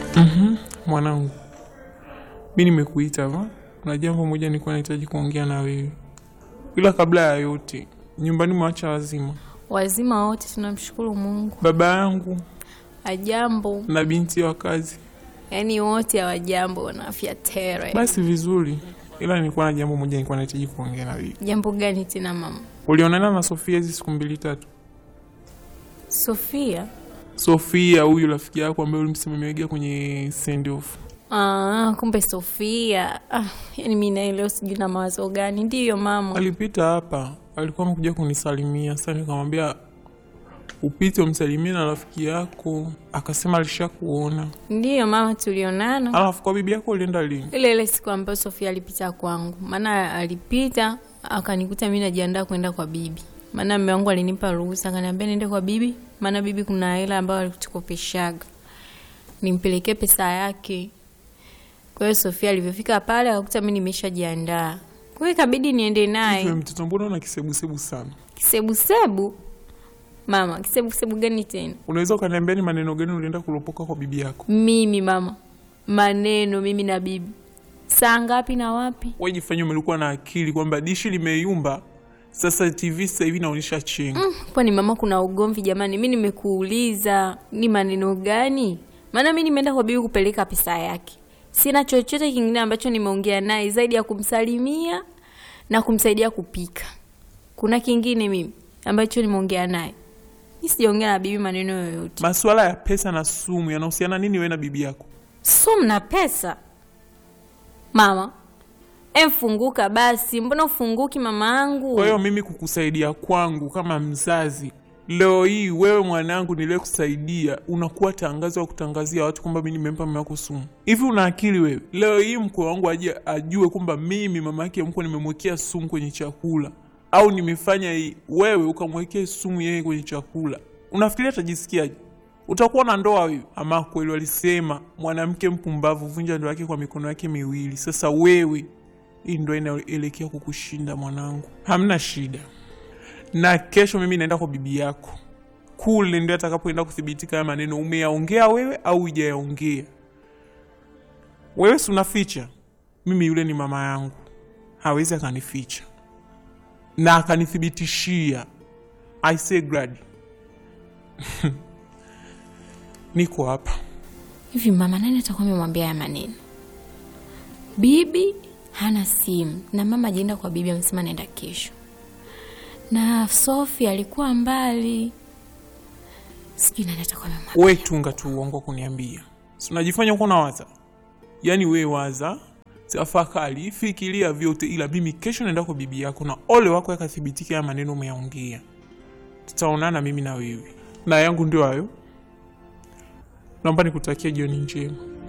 Mhm, mwanangu, mi nimekuita hapa, kuna jambo moja nilikuwa nahitaji kuongea na wewe, ila kabla ya yote, nyumbani mwacha wazima, Wazima wote tunamshukuru Mungu. baba yangu Ajambo, na binti wa kazi. yaani wote hawajambo, wana afya tere. Basi vizuri, ila nilikuwa na jambo moja nilikuwa nahitaji kuongea na wewe. Jambo gani tena mama? Ulionana na Sofia hizi siku mbili tatu? Sofia? Sofia huyu rafiki yako ambaye ulimsimamiaga kwenye send off. Ah, kumbe Sofia. Ah, yaani mi naye leo sijui na mawazo gani. Ndiyo mama. Alipita hapa, alikuwa amekuja kunisalimia. Sasa nikamwambia upite umsalimie na rafiki yako, akasema alishakuona. Ndiyo mama, tulionana Alafu kwa bibi yako ulienda lini? ile ile siku ambayo Sofia alipita kwangu, maana alipita akanikuta mi najiandaa kwenda kwa bibi, maana mume wangu alinipa ruhusa, akaniambia niende kwa bibi, maana bibi kuna hela ambayo alitukopeshaga nimpelekee pesa yake. Kwa hiyo Sofia alivyofika pale akakuta mi nimeshajiandaa, kwa hiyo ikabidi niende Wewe naye. mtoto, mbona una kisebusebu sana? Kisebusebu mama, kisebusebu gani tena? Unaweza ukaniambia ni maneno gani ulienda kulopoka kwa bibi yako? Mimi mama, maneno mimi na bibi, saa ngapi na wapi? Wewe jifanye umelikuwa na akili kwamba dishi limeyumba, sasa TV sasa hivi inaonyesha chenga. Kwani mama, kuna ugomvi jamani? Mi nimekuuliza ni maneno gani? Maana mi nimeenda kwa bibi kupeleka pesa yake, sina chochote kingine ambacho nimeongea naye zaidi ya kumsalimia na kumsaidia kupika. Kuna kingine mimi ambacho nimeongea naye? Mi sijaongea na bibi maneno yoyote. Masuala ya pesa na sumu yanahusiana nini wewe na bibi yako? So mna pesa mama? Emfunguka basi, mbona ufunguki mama yangu? Kwa hiyo mimi kukusaidia kwangu kama mzazi, leo hii wewe mwanangu niliyekusaidia unakuwa tangazo wa kutangazia watu kwamba mimi nimempa mama yako sumu. Hivi una akili wewe? Leo hii mkwe wangu aje ajue kwamba mimi mama yake mkwe nimemwekea sumu kwenye chakula au nimefanya hii, wewe ukamwekea sumu yeye kwenye chakula, unafikiria atajisikiaje? Utakuwa na ndoa wewe? Ama kweli walisema mwanamke mpumbavu vunja ndoa yake kwa mikono yake miwili. Sasa wewe hii ndo inaelekea kukushinda mwanangu, hamna shida. Na kesho mimi naenda kwa bibi yako kule, ndio atakapoenda kuthibitika haya maneno umeyaongea wewe au hujayaongea wewe. Si unaficha? Mimi yule ni mama yangu, hawezi akanificha na akanithibitishia. I say glad niko hapa. Hivi mama, nani atakuwa amemwambia haya maneno? Bibi hana simu na mama ajienda kwa bibi, amesema naenda kesho, na Sofi alikuwa mbali, sijui nani atakuwa amemwambia. We tunga tu uongo kuniambia, si unajifanya uko na waza. Yaani we waza, tafakari, fikiria vyote, ila mimi kesho naenda kwa bibi yako na ole wako yakathibitika ya maneno umeyaongea. Tutaonana mimi na wewe, na yangu ndio hayo. Naomba nikutakia jioni njema.